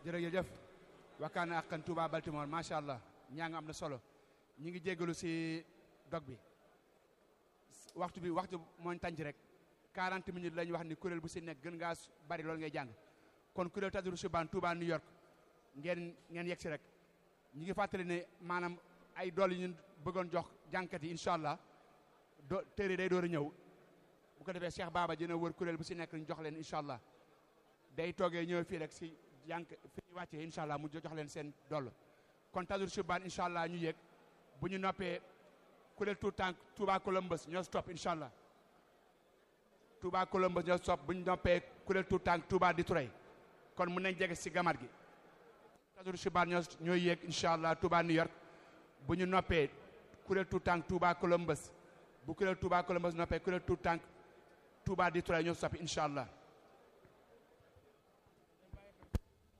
jërëjëf wakkaana akkan Touba Baltimore macha allah ñaa nga am na solo ñi ngi jéggalu si dog bi waxtu bi waxtu mooñ tànc rek 40 minutes la ñu wax ni kuréel bu si nekk gën ngaa bari loolu ngay jàng kon kuréel Tadru Subaan Touba New York ngeen ngeen yegg si rek ñi ngi fàttali ne maanaam ay dool yi ñu bëggoon jox jànkat yi incha allah do téere day door a ñëw bu ko defee Cheikh Baba dina wër kuréel bu si nekk ñu jox leen incha allah day toogee ñëw fii rek si jànk fi ñu wàccee incha allah mu jox leen seen doll kon Tadru Subaan incha allah ñu yéeg bu ñu noppee kuréel tout tànk Touba Columbus ñoo stop incha allah Touba Columbus ñoo stop bu ñu noppee kuréel tout tànk Touba Detroit kon mun nañ jege si gamar gi Tadru Subaan ñoo ñooy yéeg incha allah Touba New York bu ñu noppee kuréel tout tànk Touba Columbus bu kuréel Touba Columbus noppee kuréel tout tànk Touba Detroit ñoo stop incha allah